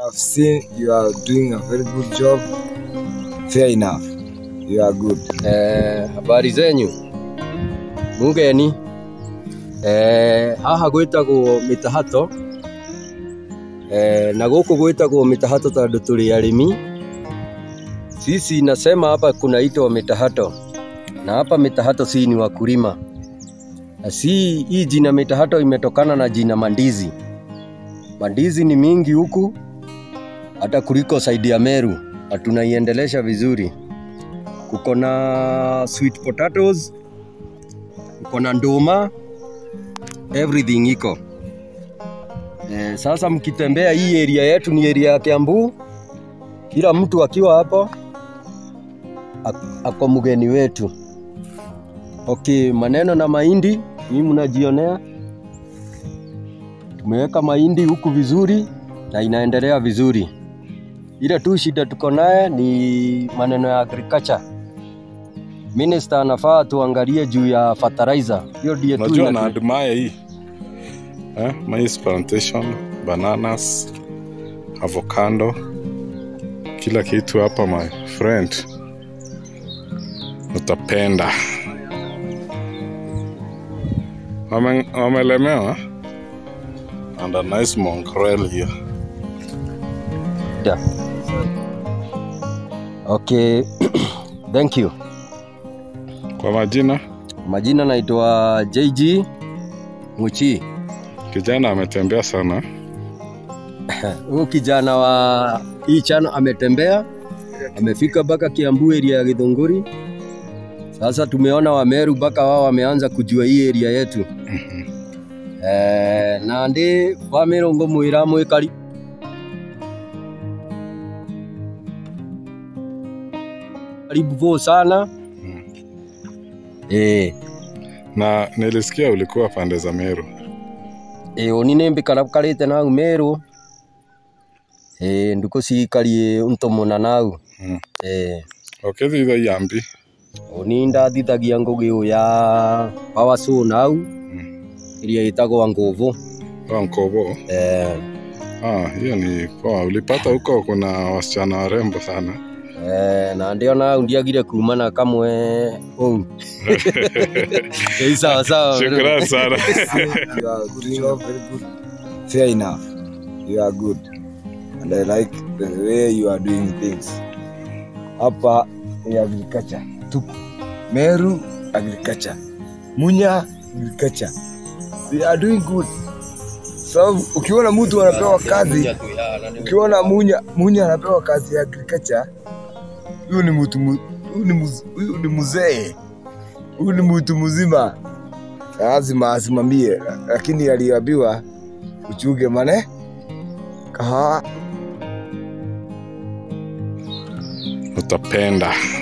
I've seen you are doing a very good job. Fair enough. You are good. Eh, habari zenyu mugeni eh, haha gwĩtagwo mĩtahato eh, na gũkũ gwĩtagwo mĩtahato tondũ tũrĩ arĩmi sisi nasema hapa kunaitwa mitahato na hapa mitahato si ni wakulima na si hii jina mitahato imetokana na jina mandizi mandizi ni mingi huku hata kuliko saidi ya Meru na tunaiendelesha vizuri kuko na sweet potatoes, kuko na nduma, everything iko. E, sasa mkitembea hii area yetu ni area ya Kiambu, kila mtu akiwa hapo ak- ako mgeni wetu. Okay, maneno na mahindi hii mnajionea, tumeweka mahindi huku vizuri na inaendelea vizuri. Ile tu shida tuko naye ni maneno ya agriculture. Minister anafaa tuangalie juu ya fertilizer. Hiyo ndiyo tu Unajua inatu- na admire hii eh, maize plantation, bananas, avocado, kila kitu hapa my friend, utapenda. Wame- Wamelemewa and a nice mongrel here. Yeah. Okay. Thank you. Kwa majina, Majina naitwa JG Muchi. kijana ametembea sana. Huyu kijana wa hii chano ametembea, amefika mpaka Kiambu area ya Githunguri. Sasa tumeona Wameru mpaka wao wameanza kujua hii area yetu. Eh, na ndi Wameru ngũmwĩra mwĩkari karibu vo sana eh Na nilisikia ulikuwa pande za Meru. ĩ ũni nĩ mbĩkarakarĩte nau Meru ĩ ndukũ cikarie unto mũna nau Mm. ĩ Ukithitha Iambi, ũni ndathithagia ngũgĩ ũyũ ya power saw nau ĩrĩa ĩtagwo ngũvũ kwa Nkobo. eh, Ah, hiyo ni poa. Ulipata huko kuna wasichana warembo sana. eh, na ndĩo nau ndiagire kuma na kamwe ũu ĩ sawa sawa Shukrani sana. You are doing a very good. Fair enough. You are good. And I like the way you are doing things. Hapa ni agriculture. Tuko. Meru agriculture. Munya agriculture. They are doing good. So, ukiona mtu anapewa kazi, ukiona munya munya anapewa kazi ya agriculture, huyu ni mtu mu- huyu ni muz- huyu ni mzee, huyu ni mtu mzima, lazima asimamie, lakini aliambiwa uchunge mane kahawa Utapenda.